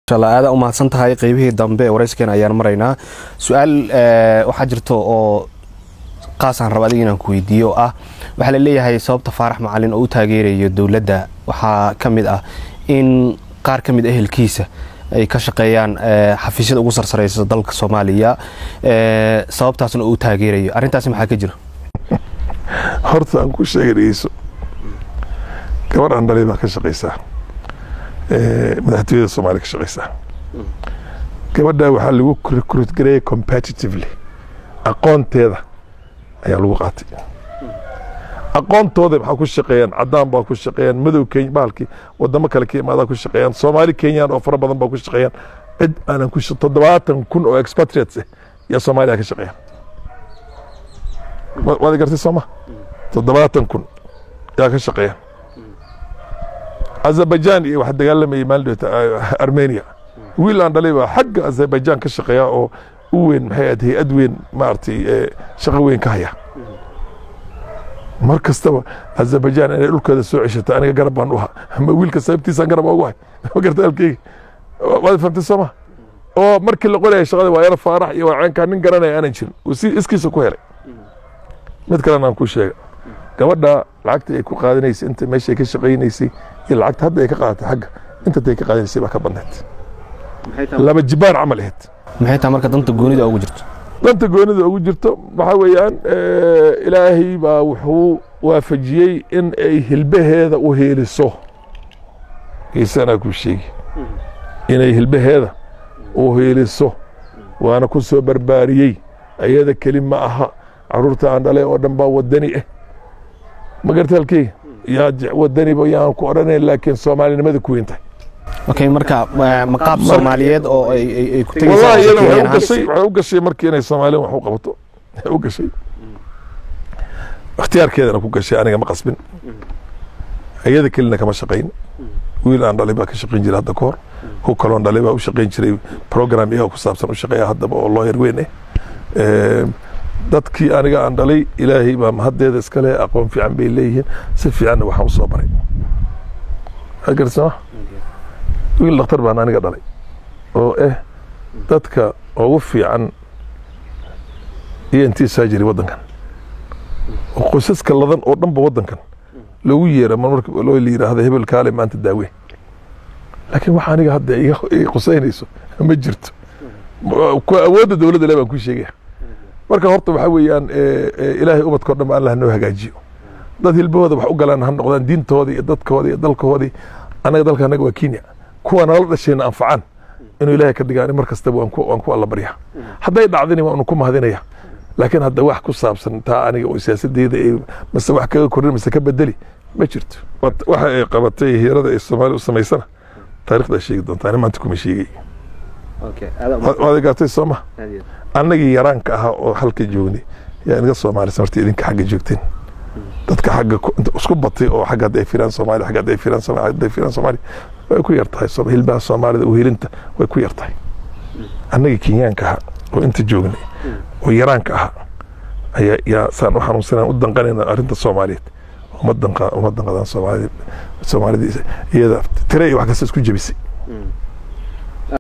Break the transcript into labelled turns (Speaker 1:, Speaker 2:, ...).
Speaker 1: aada u mahadsan tahay qeybihii dambe ee warayskeen ayaan maraynaa su-aal waxaa jirto oo qaasaan raba adiga inaan ku weydiiyo oo ah waxaa la leeyahay sababta faarax macalin oo u taageerayo dowladda waxaa ka mid ah in qaar ka mid ehelkiisa ay ka shaqeeyaan xafiisyada ugu sarsareysa dalka soomaaliya sababtaasna uu taageerayo arrintaasi maxaa ka jira
Speaker 2: horta aan ku sheegayso gabar aan dhalay baa ka shaqaysaa madaxtooyada soomaaliya ka shaqaysaa gabadha waxaa lagu recruit gareeyay competitively aqoonteeda ayaa lagu qaatay aqoontooda maxaa ku shaqeeyaan cadaan baa ku shaqeeyaan madow kenya bahalkii wadamo kale ka imaadaa ku shaqeeyaan soomaali kenyaan oo fara badan baa ku shaqeeyaan cid aanan ku toddobaatan kun oo expatriates ah yaa soomaaliya ka shaqeeyaan waad gartay sooma toddobaatan kun yaa ka shaqeeyaan azerbaijan iyo waxa dagaalamayay maalin armenia wiil aan dhalay baa xagga azerbaijan ka shaqeeya oo u weyn maxay ahayd hay-ad weyn maaragtay shaqo weyn ka haya mar kastaba azerbaijan inay dhulkeeda soo ceshato aniga garab baan u ahaa ma wiilka sababtiisaan garab ugu hay ma garta halkeyga waad famtay sooma oo markii la qoraya shaqada waa yar faarax iyo waaceenkaa nin garanaya aanan jirin uu si iskiisa ku helay mid kalena aan ku sheega gabadha lacagta ay ku qaadanaysay inta meesha ay ka shaqaynaysay iyo lacagta hadda ay ka qaadatay xagga intantay ka qaadanaysay baa ka badneed laba jibaan camal ahayd
Speaker 1: maxay tahay marka danta goonida ugu jirto
Speaker 2: danta goonida ugu jirto waxaa weeyaan ilaahay baa wuxuu waafajiyey in ay hilbaheeda u heeliso iisanaa ku sheegi inay hilbaheeda u heeliso waana ku soo barbaariyey ayada keli ma aha caruurta aan dhalay oo dhan baa wadani ah ma garta halkeyga yaa wadaniba yaan ku odhanayn laakiin soomaalinimada ku weyn tahay
Speaker 1: okay marka maqaab soomaaliyeed oo ay ku
Speaker 2: wallahi iyada waxay u gashay waxay u gashay markii inay soomaaliyan wax u qabato u gashay ikhtiyaarkeedana ku gashay aniga ma qasbin iyada kelina kama shaqayn wiil aan dhalay baa ka shaqayn jiray hadda ka hor ku kaloon dhalay baa u shaqayn jiray program iyaga ku saabsan u shaqeeya haddaba oo looyar weyn ah dadkii aniga aan dhalay ilaahay baa mahaddeeda iskale aqoon fiican bay leeyihiin si fiicanna waxaan u soo baray garsama wiil dhakhtar baan aniga dhalay oo ah dadka ugu fiican e n t surgery waddankan oo qoysaska ladan oo dhanba waddankan loogu yeera marmarka loo la yidhaahdo hebel kaale maanta daawe laakiin waxa aniga hadda iga qusaynayso ma jirto awoodda dowladda le baan ku sheegaya marka horta waxaa weeyaan ilaahay ubadka o dhan ba allah noo hagaajiyo dad hilbahooda wax u galaan ha noqdaan diintooda iyo dadkooda iyo dalkooodii annaga dalka annaga waa kenya kuwa nala dhashayna anfacaan inuu ilaahay ka dhigaan mar kastaba waan ku alla barya hadday dhacdini waanu ku mahadinaya laakiin hadda wax ku saabsan taa aniga oo siyaasadeyda ay mase wax kaga korin mase ka bedeli ma jirto waxa ay qabatay hiirada ay soomaaliya u samaysana taarikhdaa sheegi doontaa ani maanta kuma sheegay waad gaartay sooma annagii yaraanka ahaa oo halka joognay yaa inaga soomaalisa marta idinka xagga joogteen dadka xagga isku batay oo xagga hadday firaan soomaaliya xagga hadday firaan soomaaliya hadday firaan soomaaliya way ku yar tahay hilbaha soomaalida uhelinta way ku yar tahay annagii kenyaanka ahaa oo inta joognay oo yaraanka ahaa ayaa yaa saan u xanuunsanaan u danqanayna arrinta soomaaliyeed uma danqadaan soomaalida soomaalida iyada tire iyo wax kasta isku jebisay